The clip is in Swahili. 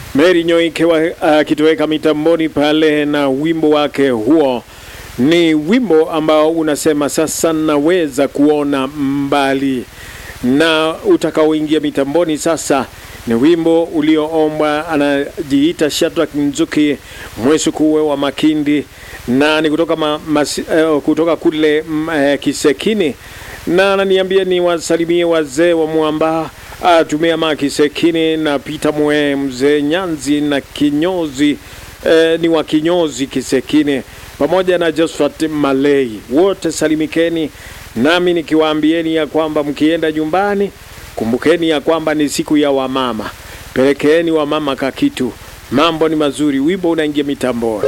Mary Nyoike akitoweka uh, mitamboni pale na wimbo wake huo. Ni wimbo ambao unasema sasa naweza kuona mbali, na utakaoingia mitamboni sasa ni wimbo ulioombwa, anajiita Shadrack Nzuki Mwesukuwe wa Makindi, na ni kutoka, ma, mas, uh, kutoka kule uh, Kisekini, na ananiambia ni wasalimie wazee wa Mwamba atumia ma Kisekini na Peter Mwe mzee Nyanzi na kinyozi eh, ni wa kinyozi Kisekini pamoja na Josephat Malei, wote salimikeni, nami nikiwaambieni ya kwamba mkienda nyumbani kumbukeni ya kwamba ni siku ya wamama, pelekeeni wamama kakitu, mambo ni mazuri. Wimbo unaingia mitamboni.